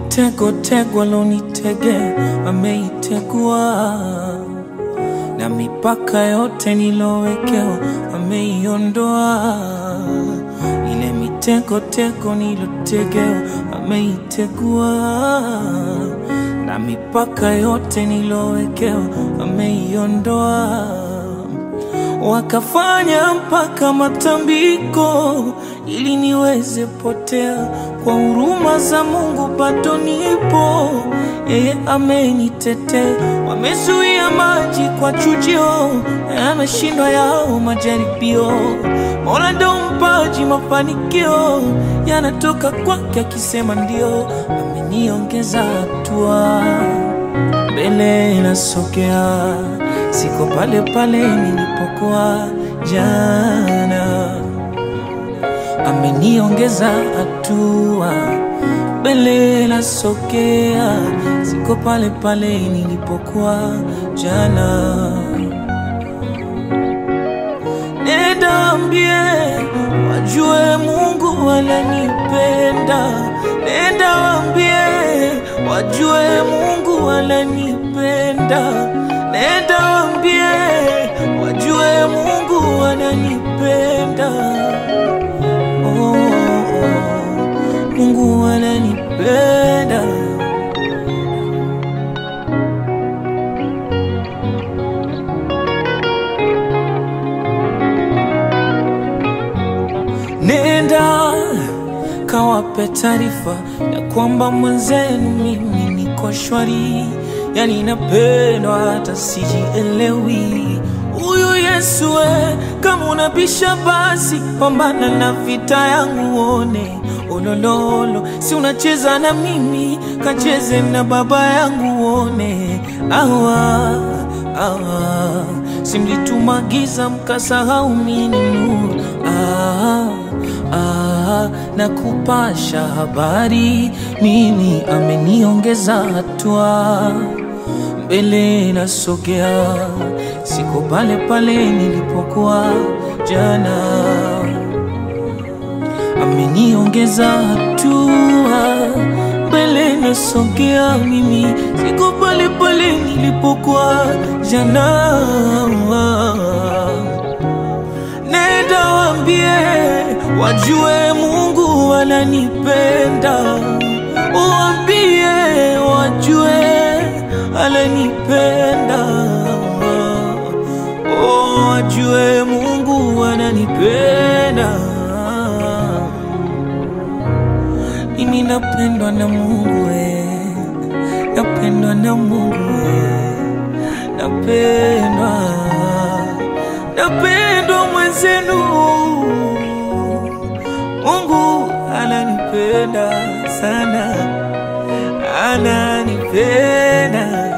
mitego tego lonitege ameitegua, na mipaka yote nilowekewa ameiondoa. Ile mitego tego nilotegewa ameitegua, na mipaka yote nilowekewa ameiondoa wakafanya mpaka matambiko ili niweze potea. Kwa huruma za Mungu bado nipo, yeye amenitetea. Wamezuia maji kwa chujio, yameshindwa yao majaribio. Mola ndo mpaji mafanikio, yanatoka kwake akisema ndio. Ameniongeza hatua mbele nasogea, siko pale pale nilipokuwa jana. Ameniongeza hatua, mbele nasogea, siko pale pale nilipokuwa jana. Nenda ambie wajue Mungu ananipenda. Nenda waambie wajue Mungu ananipenda. Nenda waambie wajue Mungu ananipenda. Oh, oh, Mungu ananipenda. Nenda kawape taarifa ya kwamba mwenzenu mimi niko shwari, yani napendwa hata sijielewi. Huyu Yesu we, kama unabisha basi pambana na vita yangu uone olololo, si unacheza na mimi, kacheze na baba yangu uone awa awa, si mlitumagiza mkasahau mimi nuru ah, ah, na kupasha habari mimi ameniongeza hatua mbele nasogea, siko pale pale nilipokuwa jana. Ameniongeza hatua, mbele nasogea, mimi siko pale pale nilipokuwa jana. Nenda waambie wajue Mungu ananipenda, waambie wajue ananipenda, oh, wajue Mungu ananipenda. Mimi napendwa na Mungu we, napendwa na Mungu we, napendwa, napendwa mwenzenu. Mungu ananipenda sana, ananipenda.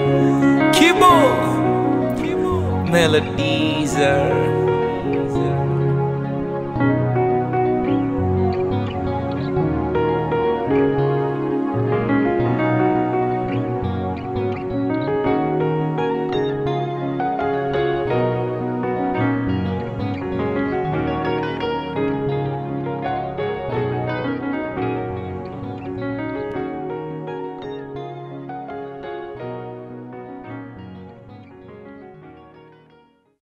Kibo Melodies are